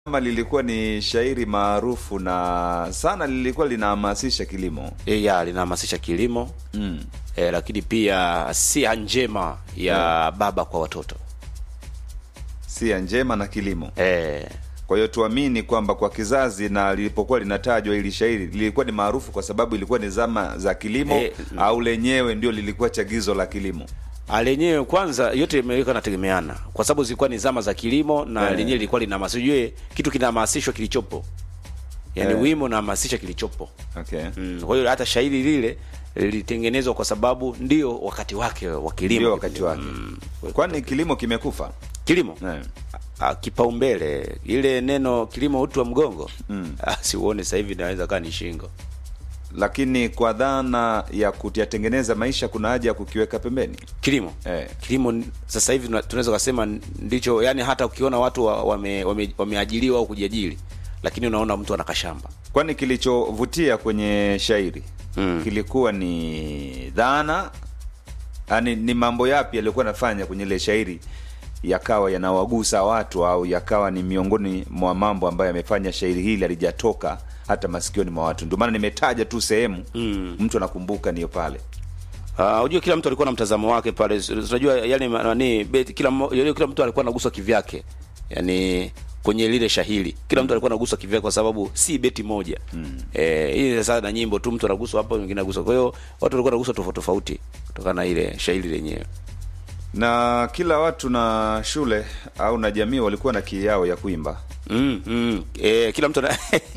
kama lilikuwa ni shairi maarufu na sana lilikuwa linahamasisha kilimo e, ya linahamasisha kilimo mm. e, lakini pia sia njema ya baba kwa watoto sia njema na kilimo e, kwa hiyo tuamini kwamba kwa kizazi na lilipokuwa linatajwa ili shairi lilikuwa ni maarufu kwa sababu ilikuwa ni zama za kilimo Eh, au lenyewe ndio lilikuwa chagizo la kilimo lenyewe kwanza yote imeweka nategemeana kwa sababu zilikuwa ni zama za kilimo na Eh. lenyewe lilikuwa linahamasishwa ujue kitu kinahamasishwa kilichopo yaani Eh. wimo unahamasisha kilichopo okay. mm, kwa hiyo hata shairi lile lilitengenezwa kwa sababu ndio wakati wake wa kilimo ndio wakati wake mm, kwani kilimo kimekufa kilimo eh. Ah, kipaumbele ile neno kilimo utu wa mgongo mm. siuone sasa hivi naweza kaa ni shingo lakini kwa dhana ya kuyatengeneza maisha kuna haja ya kukiweka pembeni kilimo Eh. kilimo n- sasa hivi tuna- tunaweza kusema ndicho yani hata ukiona watu wa- wame- wame- wameajiriwa au kujiajiri lakini unaona mtu ana kashamba kwani kilichovutia kwenye shairi Mm. kilikuwa ni dhana yani ni mambo yapi yaliyokuwa nafanya kwenye ile shairi yakawa yanawagusa watu au yakawa ni miongoni mwa mambo ambayo yamefanya shairi hili alijatoka hata masikioni mwa watu ndio maana nimetaja tu sehemu mm. mtu anakumbuka niyo pale Uh, ujue kila mtu alikuwa na mtazamo wake pale. S- Unajua yani ma- nani beti kila mmo- yale kila mtu alikuwa anaguswa kivyake. Yaani kwenye lile shahiri kila mtu alikuwa anaguswa kivyake kwa sababu si beti moja. Mm. Eh, hii sasa na nyimbo tu mtu anaguswa hapa mwingine anaguswa. Kwa hiyo watu walikuwa wanaguswa tofauti tofauti kutokana na ile shahiri lenyewe. na kila watu na shule au na jamii walikuwa na kii yao ya kuimba Mm, mm. Eh, kila mtu ana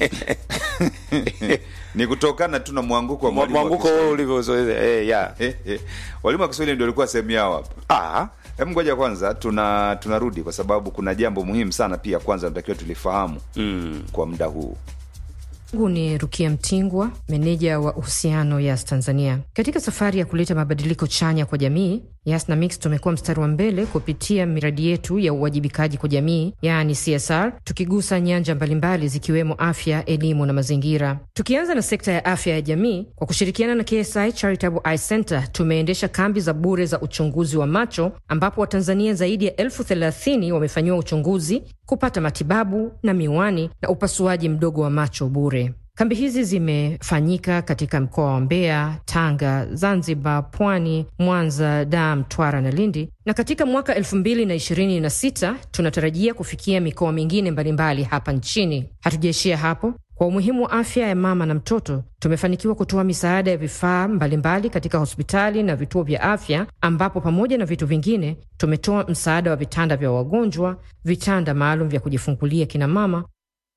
ni kutokana tu na mwanguko wa Mwa- mwalimu wa mwanguko Kiswahili. wewe ulivyozoea. Eh, ya. Eh, eh. walimu wa Kiswahili ndio walikuwa sehemu yao hapa Ah, Hem, ngoja kwanza tuna tunarudi kwa sababu kuna jambo muhimu sana pia kwanza natakiwa tulifahamu mm. kwa muda huu Mungu ni Rukia Mtingwa, meneja wa uhusiano Yas Tanzania. Katika safari ya kuleta mabadiliko chanya kwa jamii, Yas na Mix tumekuwa mstari wa mbele kupitia miradi yetu ya uwajibikaji kwa jamii, yaani CSR, tukigusa nyanja mbalimbali zikiwemo afya, elimu na mazingira. Tukianza na sekta ya afya ya jamii, kwa kushirikiana na KSI Charitable Eye Center tumeendesha kambi za bure za uchunguzi wa macho, ambapo Watanzania zaidi ya elfu thelathini wamefanyiwa uchunguzi, kupata matibabu na miwani na upasuaji mdogo wa macho bure. Kambi hizi zimefanyika katika mkoa wa Mbeya, Tanga, Zanzibar, Pwani, Mwanza, Dar, Mtwara na Lindi, na katika mwaka 2026 tunatarajia kufikia mikoa mingine mbalimbali hapa nchini. Hatujaishia hapo. Kwa umuhimu wa afya ya mama na mtoto, tumefanikiwa kutoa misaada ya vifaa mbalimbali katika hospitali na vituo vya afya, ambapo pamoja na vitu vingine tumetoa msaada wa vitanda vya wagonjwa, vitanda maalum vya kujifungulia kina mama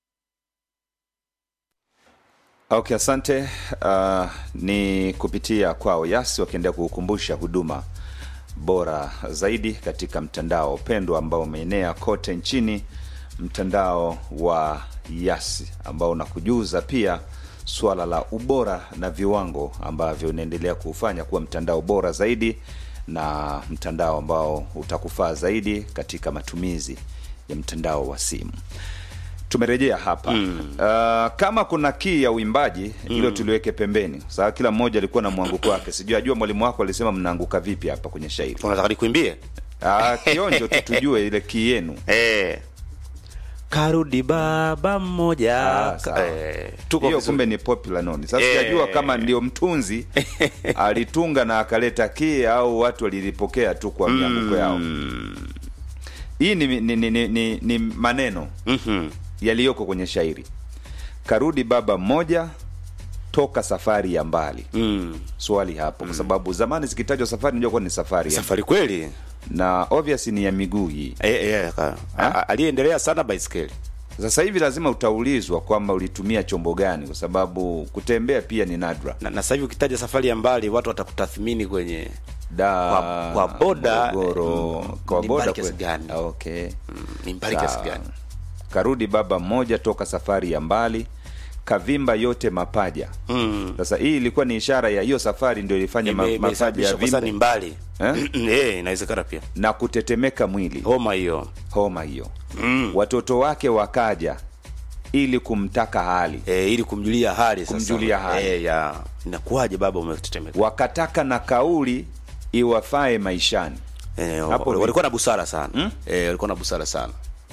okay asante uh, ni kupitia kwao yasi wakiendelea kukukumbusha huduma bora zaidi katika mtandao pendwa ambao umeenea kote nchini mtandao wa yasi ambao unakujuza pia suala la ubora na viwango ambavyo unaendelea kuufanya kuwa mtandao bora zaidi na mtandao ambao utakufaa zaidi katika matumizi ya mtandao wa simu tumerejea hapa mm. uh, kama kuna kii ya uimbaji hilo tuliweke pembeni saa kila mmoja alikuwa na mwanguko wake sijui ajua mwalimu wako alisema mnaanguka vipi hapa kwenye shairi unataka nikuimbie? uh, kionjo tu tujue ile kii yenu Eh. Karudi baba mmoja. Ah, sawa. eh, tuko hiyo vizuri. kumbe ni popular noni sasa Eh. sijajua kama ndio mtunzi alitunga na akaleta kii au watu walilipokea tu kwa mianguko yao hii ni, ni, ni, ni, ni, ni maneno Mhm. yaliyoko kwenye shairi karudi baba mmoja toka safari ya mbali Mm. swali hapo kwa sababu zamani zikitajwa safari najua kuwa ni safari ya- Safari kweli. na obvious ni ya miguu hii Eh, eh, ka- a- a- aliyeendelea sana baiskeli. sasa hivi lazima utaulizwa kwamba ulitumia chombo gani kwa sababu kutembea pia ni nadra Na, na sasa hivi ukitaja safari ya mbali watu watakutathmini kwenye da Kwa- kwa boda, Morogoro, mm, kwa ni boda mbali kiasi kweli. gani? Ah, okay mm, ni mbali kiasi Sawa. gani? karudi baba mmoja toka safari ya mbali kavimba yote mapaja Mm. sasa hii ilikuwa ni ishara ya hiyo safari ndio ilifanya ma, Ime- mapaja ya imesababisha kwa sababu ni vimbe mbali. Eh? Eh, inawezekana pia. na kutetemeka mwili Homa hiyo. homa hiyo mm. watoto wake wakaja ili kumtaka hali Eh, ili kumjulia hali sasa. Kumjulia hali. Eh, ya. Inakuwaje baba umetetemeka? wakataka na kauli iwafae maishani Eh, Hapo walikuwa na busara sana. Eh, walikuwa na busara sana.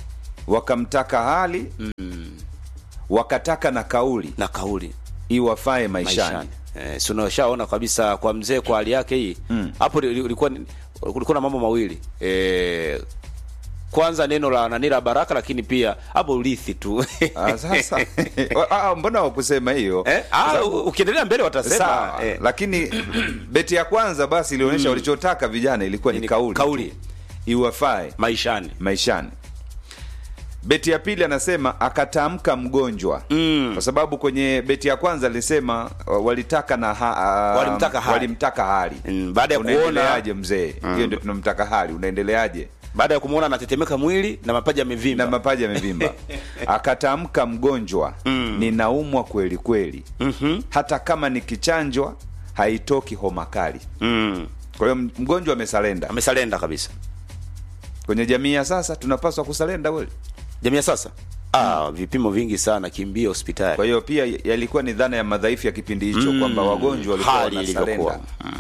wakamtaka hali wakataka na kauli na kauli iwafae maishani, maishani eh, si unashaona kabisa kwa mzee kwa hali yake hii hapo li- li- ulikuwa kulikuwa na mambo mawili eh, kwanza neno la nani la baraka lakini pia hapo urithi tu Ah, sasa ah, mbona wakusema hiyo eh, ah, u- ukiendelea mbele watasema sawa eh, lakini beti ya kwanza basi ilionyesha walichotaka vijana ilikuwa ni Ni kauli kauli. iwafae maishani maishani beti ya pili anasema akatamka mgonjwa Mm. kwa sababu kwenye beti ya kwanza alisema uh, walitaka na ha, uh, Walimtaka hali. walimtaka hali Mm, baada ya kuona unaendeleaje mzee hiyo ndio tunamtaka hali unaendeleaje baada ya kumwona anatetemeka mwili na mapaja yamevimba na mapaja yamevimba akatamka mgonjwa ninaumwa kweli kweli Mhm. hata kama nikichanjwa haitoki homa kali mm. kwa hiyo mgonjwa amesalenda amesalenda kabisa kwenye jamii ya sasa tunapaswa kusalenda kweli jamii ya sasa ah, vipimo vingi sana kimbia hospitali kwa hiyo pia yalikuwa ni dhana ya madhaifu ya kipindi hicho Mm, kwamba wagonjwa walikuwa hali wanasalenda ilivyokuwa.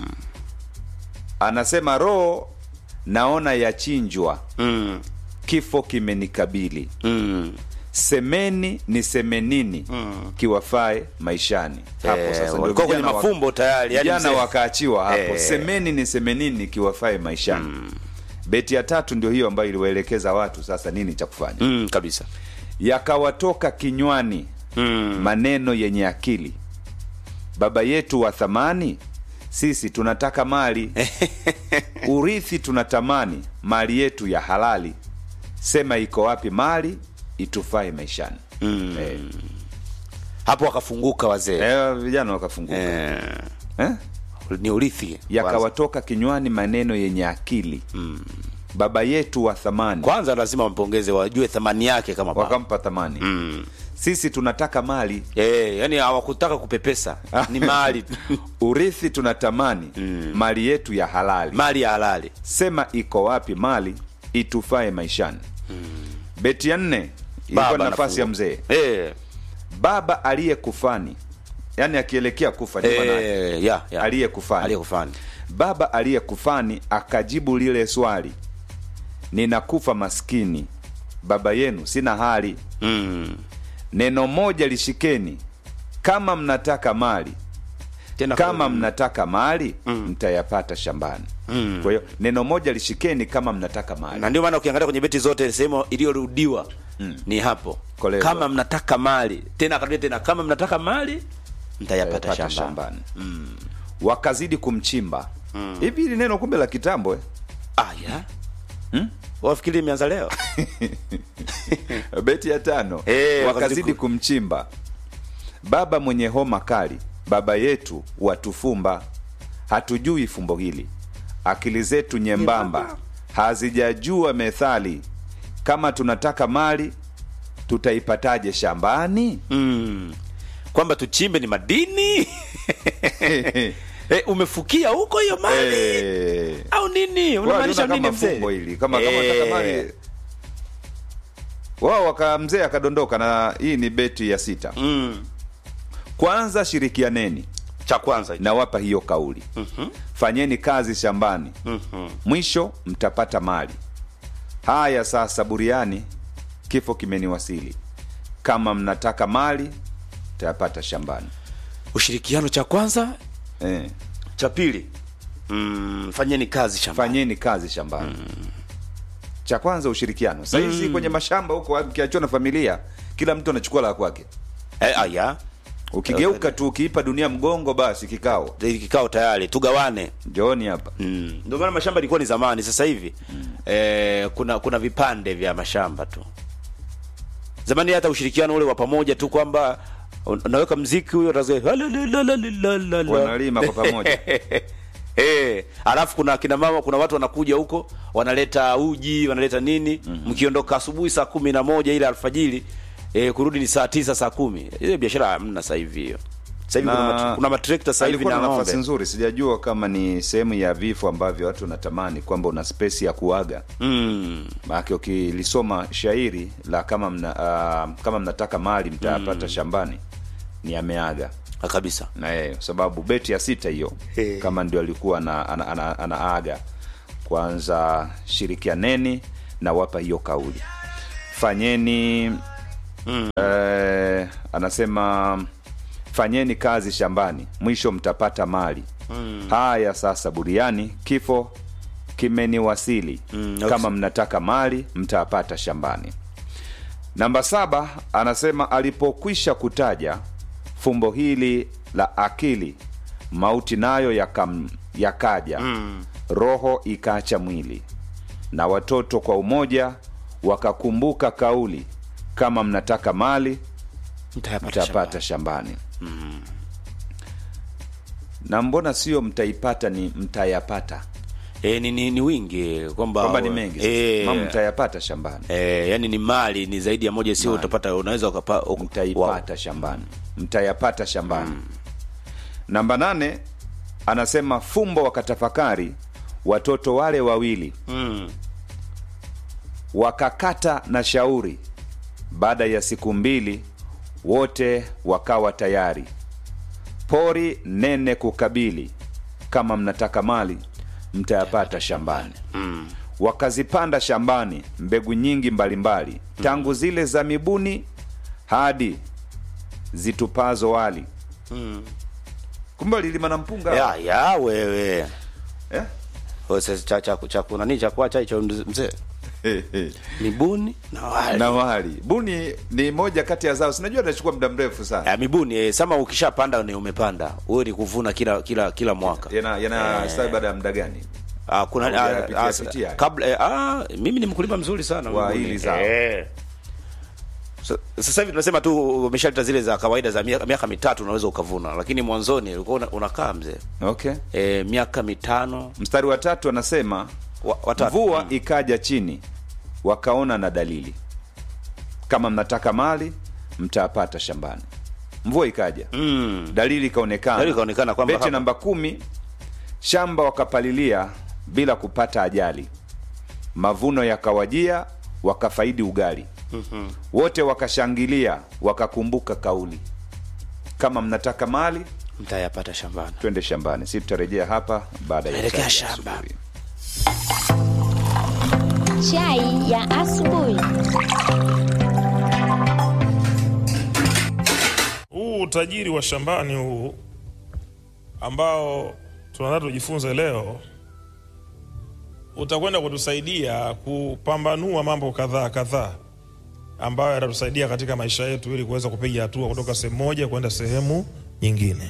anasema roho naona yachinjwa mm. kifo kimenikabili mm. semeni ni semenini kiwafae maishani hapo Eh, sasa ndio walikuwa kwenye vijana wa- mafumbo tayari yani vijana mzee- wakaachiwa hapo Eh. semeni ni semenini kiwafae maishani beti ya tatu ndio hiyo ambayo iliwaelekeza watu sasa nini cha kufanya mm, kabisa yakawatoka kinywani mm. maneno yenye akili baba yetu wa thamani sisi tunataka mali urithi tunatamani mali yetu ya halali sema iko wapi mali itufae maishani Mm. eh, hapo wakafunguka wazee eh, vijana wakafunguka eh, eh? ni urithi kwanza. yakawatoka kinywani maneno yenye akili baba yetu wa thamani kwanza lazima wampongeze wajue thamani yake kama baba. wakampa thamani mm. sisi tunataka mali eh, yani hawakutaka kupepesa ni mali urithi tunatamani mali yetu ya halali mali ya halali sema iko wapi mali itufae maishani beti ya nne ilikuwa Baba ni nafasi ya anafungua. mzee eh, baba aliyekufani yani akielekea kufa ni manake eh, ya, ya. aliyekufani aliyekufani baba aliyekufani akajibu lile swali ninakufa maskini baba yenu sina hali mm. neno moja lishikeni kama mnataka mali tena kama mnataka mali mtayapata shambani Mm. kwa hiyo neno moja lishikeni kama mnataka mali na ndio maana ukiangalia kwenye beti zote sehemu iliyorudiwa ni hapo Kolezwa. kama mnataka mali tena akarudia tena kama mnataka mali mtayapata Mtayapata shambani shambani wakazidi kumchimba hivi hili neno kumbe la kitambo eh? ah, ya wafikiri imeanza leo beti ya tano Eh, wakazidi wakazidi kumchimba baba mwenye homa kali baba yetu watufumba hatujui fumbo hili akili zetu nyembamba hazijajua methali kama tunataka mali tutaipataje shambani mm. kwamba tuchimbe ni madini e, umefukia huko hiyo mali Eh, au nini wao unamaanisha waliona nini kama mzee fumbo hili kama kama Eh, nataka mali wao waka mzee akadondoka na hii ni beti ya sita mm. kwanza shirikianeni cha kwanza hicho. nawapa hiyo kauli Mhm. fanyeni kazi shambani Mhm. mwisho mtapata mali haya sasa buriani kifo kimeniwasili kama mnataka mali tayapata shambani ushirikiano cha kwanza eh, cha pili mm, fanyeni kazi shambani fanyeni kazi shambani cha kwanza ushirikiano sahizi kwenye mashamba huko ukiachiwa na familia kila mtu anachukua la kwake eh, aya ukigeuka tu ukiipa dunia mgongo basi kikao Hili kikao tayari tugawane njooni hapa mm. ndio maana mashamba ilikuwa ni zamani sasa hivi eh, kuna kuna vipande vya mashamba tu zamani hata ushirikiano ule wa pamoja tu kwamba un- unaweka mziki huyo utasikia, "Halalalalalalalala." wanalima kwa pamoja Eh, alafu kuna kina mama kuna watu wanakuja huko wanaleta uji wanaleta nini mkiondoka asubuhi saa kumi na moja ile alfajiri eh, kurudi ni saa tisa saa kumi ile biashara hamna sasa hivi hiyo sasa hivi Na- kuna, mat- kuna matrekta sasa hivi alikuwa na na nafasi ng'ombe nzuri sijajua kama ni sehemu ya vifo ambavyo watu wanatamani kwamba una spesi ya kuaga mm. maake ukilisoma shairi la kama mna, uh, kama mnataka mali mtayapata shambani ni ameaga Ah, kabisa na yeye kwa sababu beti ya sita hiyo Eh. kama ndio alikuwa ana, ana, ana, anaaga kwanza shirikianeni na wapa hiyo kauli fanyeni Mm. eh, anasema fanyeni kazi shambani mwisho mtapata mali Mm. haya sasa buriani kifo kimeniwasili Mm, okay. kama mnataka mali mtapata shambani namba saba anasema alipokwisha kutaja fumbo hili la akili mauti nayo yakam, yakaja Mm. roho ikaacha mwili na watoto kwa umoja wakakumbuka kauli kama mnataka mali Mtayapata mtapata shambani na mbona sio mtaipata ni mtayapata E, ni, ni, ni wingi kwamba kwamba ni mengi e, mama mtayapata shambani e, yani ni mali ni zaidi ya moja, sio Mali. utapata, unaweza ukapa uku- wow. mtaipata shambani mtayapata shambani namba nane anasema fumbo wakatafakari watoto wale wawili Mm. wakakata na shauri baada ya siku mbili wote wakawa tayari pori nene kukabili kama mnataka mali mtayapata shambani Mm. wakazipanda shambani mbegu nyingi mbalimbali tangu zile za mibuni hadi zitupazo wali Mm. kumbe lilima na mpunga ya, ya wewe eh? O, sasa cha cha cha kunani cha kuacha hicho mzee mibuni na wali na wali buni ni moja kati ya zao sinajua inachukua muda mrefu sana ya mibuni eh, sama ukishapanda ni umepanda wewe ni kuvuna kila kila kila mwaka yana yana stawi baada ya muda gani Ah, kuna Au ah, hujapitia ah, pitia? kabla eh, ah, mimi ni mkulima mzuri sana Wa mibuni. hili zao. Eh. Sa- Sasa hivi tunasema tu umeshaleta zile za kawaida za miaka, miaka mitatu unaweza ukavuna, lakini mwanzoni ulikuwa una- unakaa mzee okay e, miaka mitano mstari wa tatu anasema wa, watatu mvua Mm. ikaja chini wakaona na dalili kama mnataka mali mtapata shambani mvua ikaja Mm. dalili ikaonekana Dalili ikaonekana kwamba beti hapa- namba kumi shamba wakapalilia bila kupata ajali mavuno yakawajia wakafaidi ugali Mhm. wote wakashangilia wakakumbuka kauli kama mnataka mali mtayapata shambani. twende shambani si tutarejea hapa baada ya Tuelekea chai ya shamba. asubuhi. Chai ya asubuhi. huu utajiri wa shambani huu ambao tunataka tujifunze leo utakwenda kutusaidia kupambanua mambo kadhaa kadhaa ambayo yatatusaidia katika maisha yetu ili kuweza kupiga hatua kutoka sehemu moja kwenda sehemu nyingine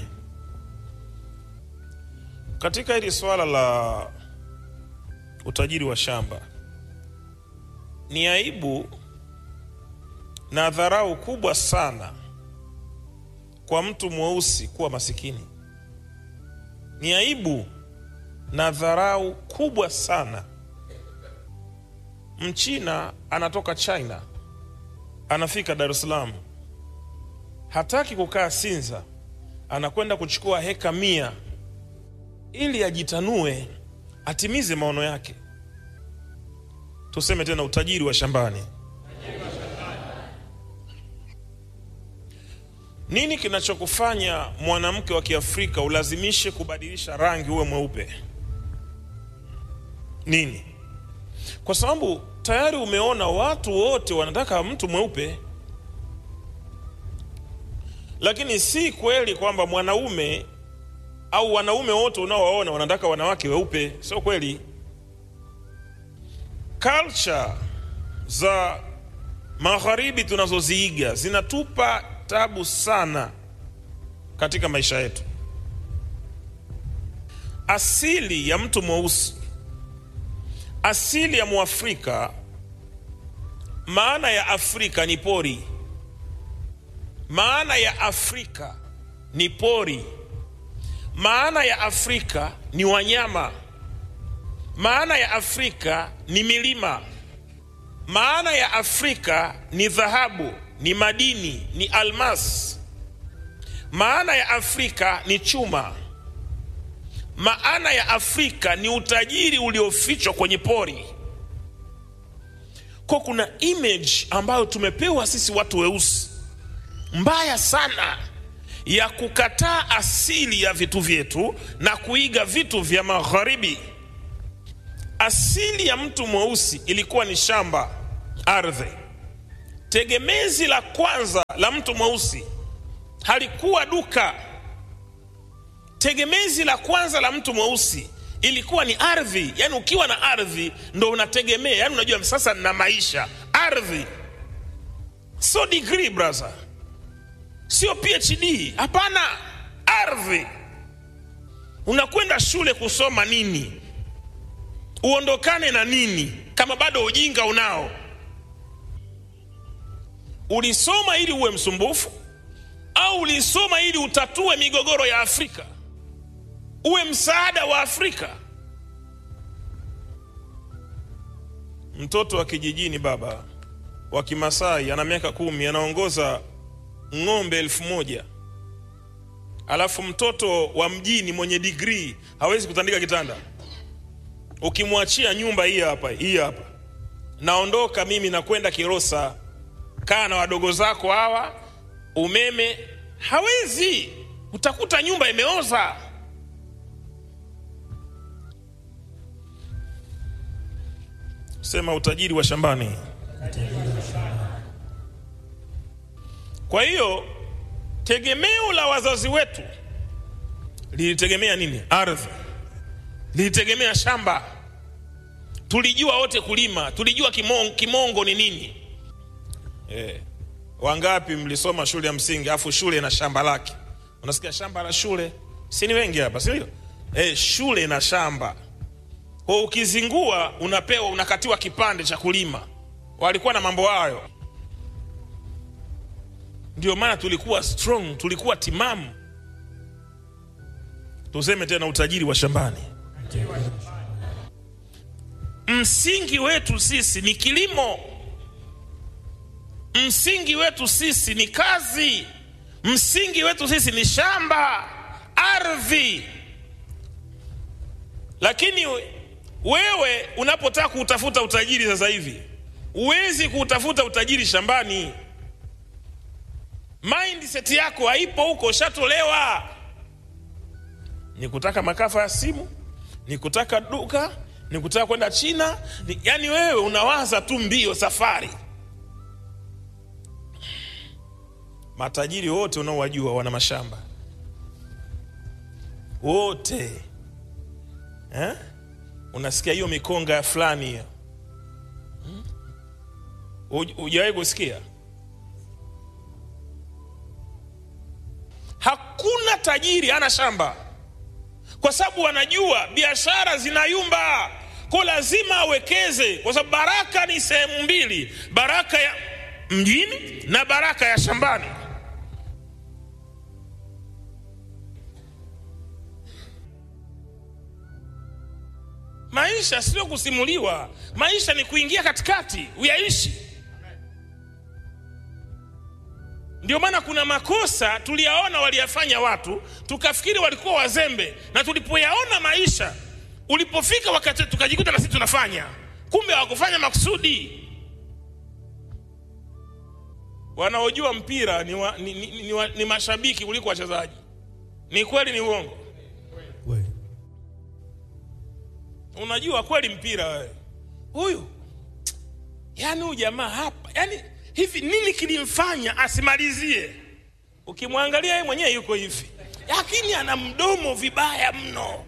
katika hili swala la utajiri wa shamba ni aibu na dharau kubwa sana kwa mtu mweusi kuwa masikini. Ni aibu na dharau kubwa sana. Mchina anatoka China, anafika Dar es Salaam, hataki kukaa Sinza, anakwenda kuchukua heka mia ili ajitanue, atimize maono yake. Tuseme tena, utajiri wa shambani. Nini kinachokufanya mwanamke wa Kiafrika ulazimishe kubadilisha rangi uwe mweupe? Nini? Kwa sababu tayari umeona watu wote wanataka mtu mweupe, lakini si kweli kwamba mwanaume au wanaume wote unaowaona wanataka wanawake weupe. Sio kweli. Culture za magharibi tunazoziiga zinatupa tabu sana katika maisha yetu. Asili ya mtu mweusi, asili ya Mwafrika, maana ya Afrika ni pori. Maana ya Afrika ni pori. Maana ya Afrika ni wanyama. Maana ya Afrika ni milima. Maana ya Afrika ni dhahabu, ni madini, ni almas. Maana ya Afrika ni chuma. Maana ya Afrika ni utajiri uliofichwa kwenye pori. Kwa kuna image ambayo tumepewa sisi watu weusi mbaya sana ya kukataa asili ya vitu vyetu na kuiga vitu vya magharibi. Asili ya mtu mweusi ilikuwa ni shamba, ardhi. tegemezi la kwanza la mtu mweusi halikuwa duka tegemezi la kwanza la mtu mweusi ilikuwa ni ardhi yaani ukiwa na ardhi ndo unategemea yaani unajua sasa na maisha ardhi sio degree brother sio phd hapana ardhi unakwenda shule kusoma nini uondokane na nini kama bado ujinga unao ulisoma ili uwe msumbufu au ulisoma ili utatue migogoro ya afrika uwe msaada wa afrika mtoto wa kijijini baba wa kimasai ana miaka kumi anaongoza ng'ombe elfu moja alafu mtoto wa mjini mwenye digrii hawezi kutandika kitanda ukimwachia nyumba hii hapa hii hapa naondoka mimi nakwenda kirosa kaa na wadogo zako hawa umeme hawezi utakuta nyumba imeoza sema utajiri wa shambani kwa hiyo tegemeo la wazazi wetu lilitegemea nini ardhi lilitegemea shamba tulijua wote kulima tulijua kimongo, kimongo ni nini eh, wangapi mlisoma shule ya msingi afu shule na shamba lake unasikia shamba la shule si ni wengi hapa sindio eh, shule na shamba kwa ukizingua unapewa unakatiwa kipande cha kulima walikuwa na mambo hayo ndio maana tulikuwa strong tulikuwa timamu tuseme tena utajiri wa shambani msingi wetu sisi ni kilimo msingi wetu sisi ni kazi msingi wetu sisi ni shamba ardhi lakini wewe unapotaka kuutafuta utajiri sasa hivi huwezi kuutafuta utajiri shambani mindset yako haipo huko ushatolewa ni kutaka makafa ya simu ni kutaka duka ni kutaka kwenda china ni, yani wewe unawaza tu mbio safari matajiri wote unaowajua wana mashamba wote eh? unasikia hiyo mikonga ya fulani hiyo hmm? hujawahi kusikia hakuna tajiri ana shamba kwa sababu wanajua biashara zinayumba ko lazima awekeze kwa sababu baraka ni sehemu mbili baraka ya mjini na baraka ya shambani maisha sio kusimuliwa maisha ni kuingia katikati uyaishi ndio maana kuna makosa tuliyaona waliyafanya watu tukafikiri walikuwa wazembe na tulipoyaona maisha ulipofika wakati tukajikuta na sisi tunafanya kumbe hawakufanya makusudi wanaojua mpira ni, wa, ni, ni, ni, ni, ni mashabiki kuliko wachezaji ni kweli ni uongo unajua kweli mpira wewe huyu yani huyu jamaa hapa yani hivi nini kilimfanya asimalizie ukimwangalia yeye mwenyewe yuko hivi lakini ana mdomo vibaya mno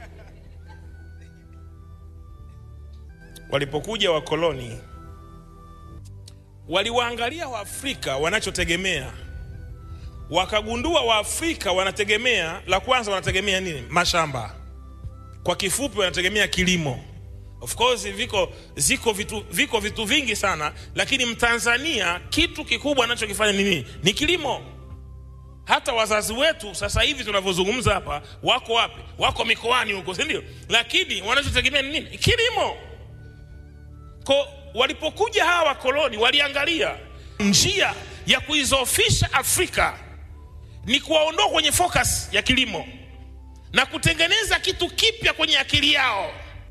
walipokuja wakoloni waliwaangalia waafrika wanachotegemea wakagundua waafrika wanategemea la kwanza wanategemea nini mashamba kwa kifupi wanategemea kilimo of course viko ziko vitu, viko vitu vingi sana lakini mtanzania kitu kikubwa anachokifanya ni nini ni kilimo hata wazazi wetu sasa hivi tunavyozungumza hapa wako wapi wako mikoani huko sindio lakini wanachotegemea ni nini kilimo ko walipokuja hawa wakoloni waliangalia njia ya kuizofisha afrika ni kuwaondoa kwenye focus ya kilimo na kutengeneza kitu kipya kwenye akili yao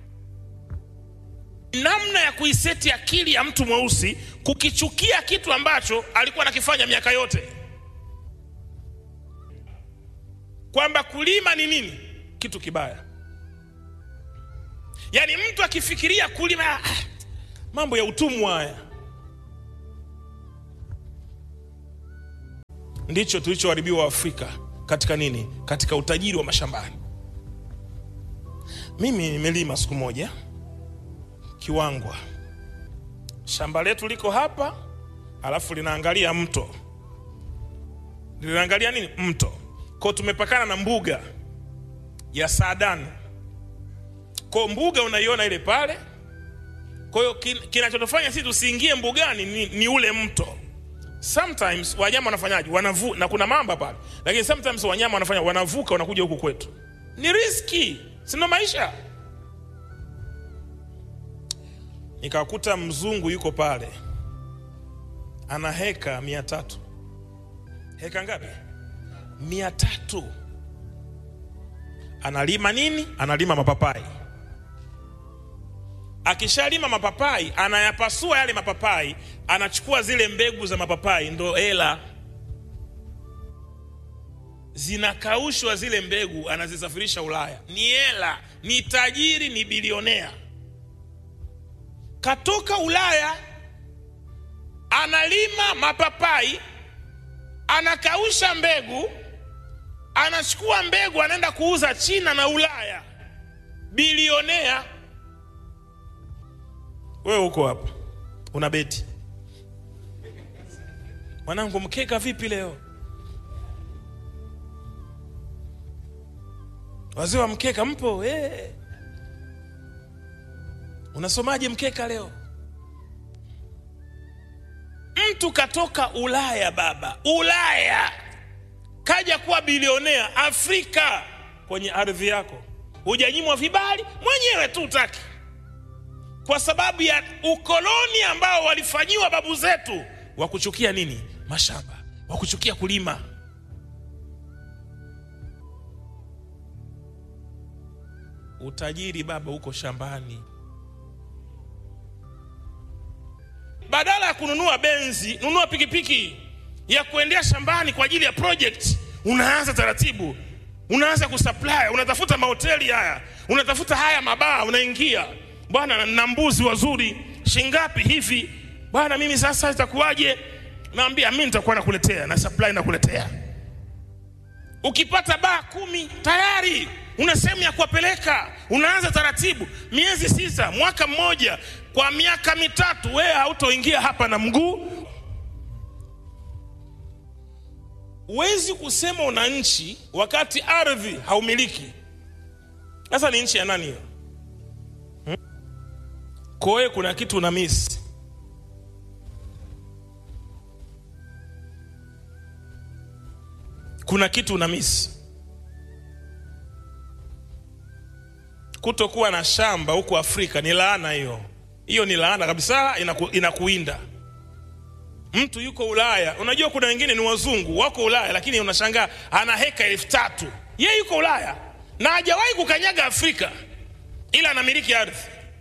namna ya kuiseti akili ya mtu mweusi kukichukia kitu ambacho alikuwa anakifanya miaka yote kwamba kulima ni nini kitu kibaya yaani mtu akifikiria kulima ah, mambo ya utumwa haya ndicho tulichoharibiwa Afrika katika nini? Katika utajiri wa mashambani. Mimi nimelima siku moja Kiwangwa, shamba letu liko hapa, alafu linaangalia mto, linaangalia nini? Mto. Kwa tumepakana na mbuga ya Saadani. Kwa mbuga unaiona ile pale. Kwa hiyo kin- kinachotufanya sisi tusiingie mbugani ni, ni ule mto. Sometimes wanyama wanafanyaje? Wanavu na kuna mamba pale, lakini sometimes wanyama wanafanya wanavuka, wanakuja huku kwetu. Ni riski, sino maisha. Nikakuta mzungu yuko pale, ana heka mia tatu. Heka ngapi? Mia tatu. Analima nini? Analima mapapai. Akishalima mapapai, anayapasua yale mapapai, anachukua zile mbegu za mapapai, ndo hela zinakaushwa zile mbegu, anazisafirisha Ulaya. Ni hela, ni tajiri, ni bilionea. Katoka Ulaya, analima mapapai, anakausha mbegu, anachukua mbegu, anaenda kuuza China na Ulaya. Bilionea. Wewe uko hapa una beti, mwanangu, mkeka vipi leo? Wazee wa mkeka mpo? Eh. Unasomaje mkeka leo? Mtu katoka Ulaya baba, Ulaya kaja kuwa bilionea Afrika kwenye ardhi yako, hujanyimwa vibali, mwenyewe tu utaki, kwa sababu ya ukoloni ambao walifanyiwa babu zetu wa kuchukia nini? Mashamba, wa kuchukia kulima. Utajiri baba uko shambani. Badala ya kununua benzi, nunua pikipiki ya kuendea shambani kwa ajili ya project. Unaanza taratibu, unaanza kusupply, unatafuta mahoteli haya, unatafuta haya mabaa, unaingia bwana, na mbuzi wazuri shingapi hivi bwana, mimi sasa itakuwaje? Naambia mimi nitakuwa nakuletea na supply nakuletea. Ukipata baa kumi tayari una sehemu ya kuwapeleka. Unaanza taratibu, miezi sita, mwaka mmoja, kwa miaka mitatu, wewe hautoingia hapa na mguu. Huwezi kusema una nchi wakati ardhi haumiliki. Sasa ni nchi ya nani hiyo? Hmm? Kwa hiyo kuna kitu una miss. Kuna kitu una miss. Kutokuwa na shamba huku Afrika ni laana hiyo. Hiyo ni laana kabisa, inaku, inakuinda. Mtu yuko Ulaya, unajua kuna wengine ni wazungu wako Ulaya, lakini unashangaa ana heka elfu tatu ye yuko Ulaya na hajawahi kukanyaga Afrika, ila anamiliki ardhi.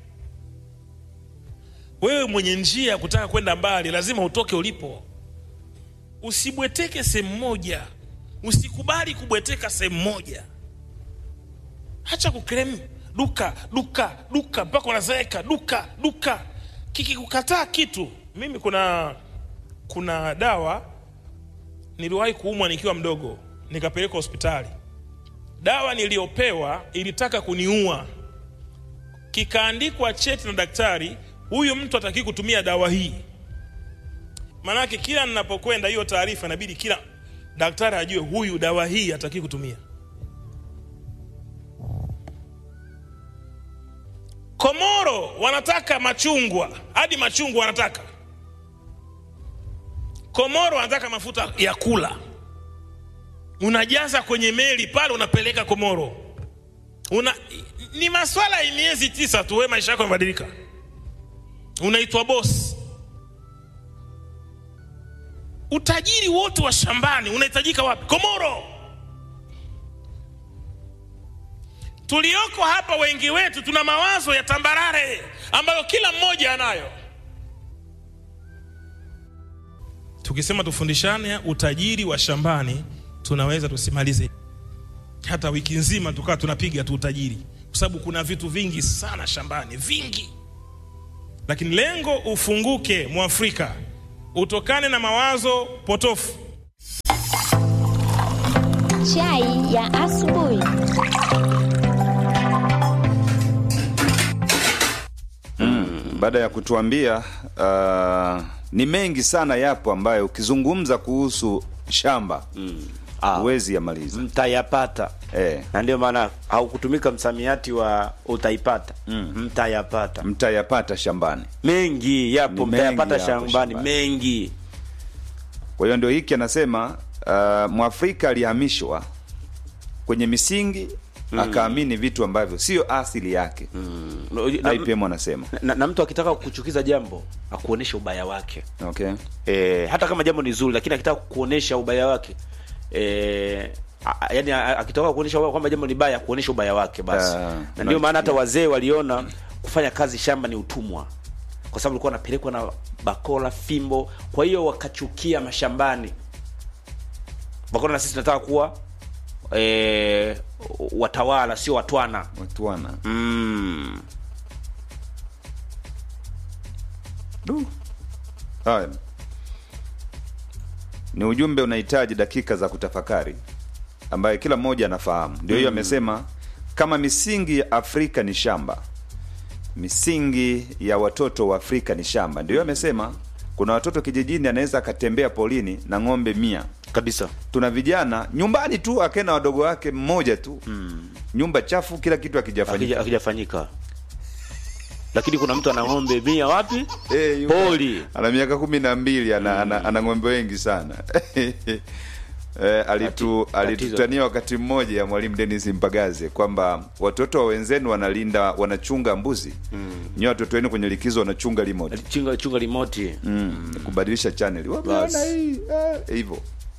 Wewe mwenye njia ya kutaka kwenda mbali, lazima utoke ulipo, usibweteke sehemu moja, usikubali kubweteka sehemu moja. Hacha kuklem duka duka duka mpaka unazeeka duka duka, kikikukataa kitu. Mimi kuna kuna dawa niliwahi kuumwa nikiwa mdogo, nikapelekwa hospitali. Dawa niliyopewa ilitaka kuniua, kikaandikwa cheti na daktari, huyu mtu hataki kutumia dawa hii. Maanake kila ninapokwenda hiyo taarifa inabidi kila daktari ajue huyu dawa hii hataki kutumia. Komoro wanataka machungwa, hadi machungwa wanataka. Komoro wanataka mafuta ya kula, unajaza kwenye meli pale, unapeleka Komoro. Una, ni maswala ya miezi tisa tu, wewe maisha yako yamebadilika, unaitwa bosi. Utajiri wote wa shambani unahitajika wapi? Komoro. Tulioko hapa wengi wetu tuna mawazo ya tambarare ambayo kila mmoja anayo. Tukisema tufundishane utajiri wa shambani, tunaweza tusimalize hata wiki nzima tukawa tunapiga tu utajiri, kwa sababu kuna vitu vingi sana shambani, vingi. Lakini lengo ufunguke, Mwafrika, utokane na mawazo potofu chai ya asubuhi. baada ya kutuambia uh, ni mengi sana yapo ambayo ukizungumza kuhusu shamba Ah. huwezi yamaliza mtayapata eh, na ndio maana haukutumika msamiati wa utaipata mtayapata mtayapata shambani mengi yapo Ni mtayapata mengi yapo shambani shambani. mengi kwa hiyo ndio hiki anasema uh, mwafrika alihamishwa kwenye misingi akaamini vitu ambavyo sio asili yake na, IPM anasema na, na mtu akitaka kuchukiza jambo akuonesha ubaya wake okay. e, hata kama jambo ni zuri lakini akitaka kuonesha ubaya wake e, yani akitaka kuonesha kwamba jambo ni baya kuonesha ubaya wake basi Ah, na ndio maana hata unachukia. wazee waliona kufanya kazi shamba ni utumwa kwa sababu walikuwa wanapelekwa na bakola fimbo kwa hiyo wakachukia mashambani wakaona na sisi tunataka kuwa e, watawala sio watwana watwana mm. Du. Haya. Ni ujumbe unahitaji dakika za kutafakari ambaye kila mmoja anafahamu. Ndio hiyo amesema kama misingi ya Afrika ni shamba, misingi ya watoto wa Afrika ni shamba. Ndio hiyo amesema kuna watoto kijijini anaweza akatembea polini na ng'ombe mia. kabisa Tuna vijana nyumbani tu akena wadogo wake mmoja tu nyumba chafu, kila kitu akijafanyika. Akija- akijafanyika lakini kuna mtu ana ng'ombe mia wapi Eh, yuko- poli ana miaka kumi na mbili ana, ana, ana ng'ombe wengi sana Eh, alitu Tati- alitutania wakati mmoja ya mwalimu Dennis Mpagaze kwamba watoto wa wenzenu wanalinda wanachunga mbuzi mm. nyewe watoto wenu kwenye likizo wanachunga remote chunga chunga limoti mm. kubadilisha channel wameona Basi. hii ah, hivyo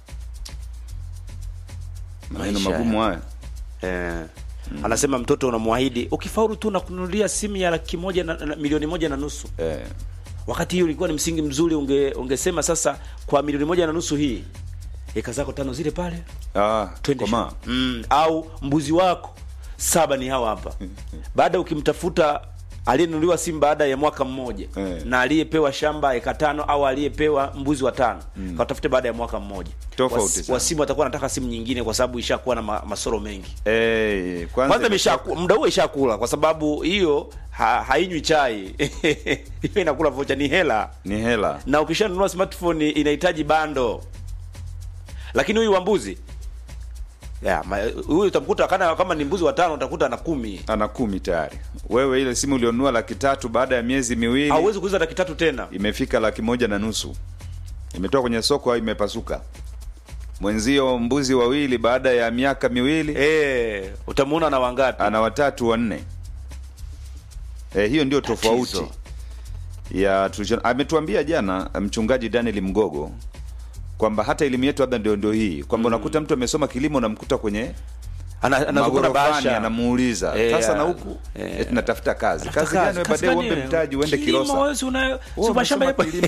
maneno Maisha magumu haya eh. anasema mtoto unamwahidi ukifaulu tu nakununulia simu ya laki moja na, na, milioni moja na nusu eh. wakati hiyo ilikuwa ni msingi mzuri unge, ungesema sasa kwa milioni moja na nusu hii eka zako tano zile pale ah, twende komaa. shamba. mm, au mbuzi wako saba ni hawa hapa baada ukimtafuta aliyenunuliwa simu baada ya mwaka mmoja Eh. na aliyepewa shamba eka tano au aliyepewa mbuzi wa tano mm. katafute baada ya mwaka mmoja Tofauti Wasi- sana. wasimu watakuwa wanataka simu nyingine kwa sababu ishakuwa na ma, masoro mengi Eh, kwanza kwanza imeshaku- muda huo ishakula kwa sababu hiyo ha, hainywi chai hiyo inakula vocha ni hela ni hela na ukishanunua smartphone inahitaji bando lakini huyu wa mbuzi ya, ma- huyu utamkuta kana kama ni mbuzi watano utakuta na kumi ana kumi tayari wewe ile simu ulionunua laki tatu baada ya miezi miwili hauwezi kuuza laki tatu tena imefika laki moja na nusu imetoka kwenye soko au imepasuka mwenzio mbuzi wawili baada ya miaka miwili e, utamuona na wangapi ana watatu wanne e, hiyo ndio tofauti Tatizo. ya tulicho ametuambia jana mchungaji Daniel Mgogo kwamba hata elimu yetu labda ndio ndio hii kwamba unakuta mtu amesoma kilimo unamkuta kwenye Ana- anazungumza magorofani bahasha anamuuliza Eh, sasa na huku eh. eti natafuta kazi Tafuta kazi gani wewe kazi baadaye gani? uombe mtaji uende Kilimo, Kilosa wewe si una- si Wewe mashamba umesoma yapo. kilimo.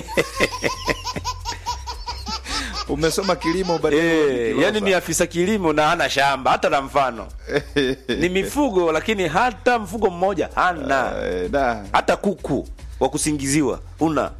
umesoma kilimo baadaye uende Eh, Kilosa. yani ni afisa kilimo na hana shamba hata la mfano ni mifugo lakini hata mfugo mmoja hana Eh, da. hata kuku wa kusingiziwa una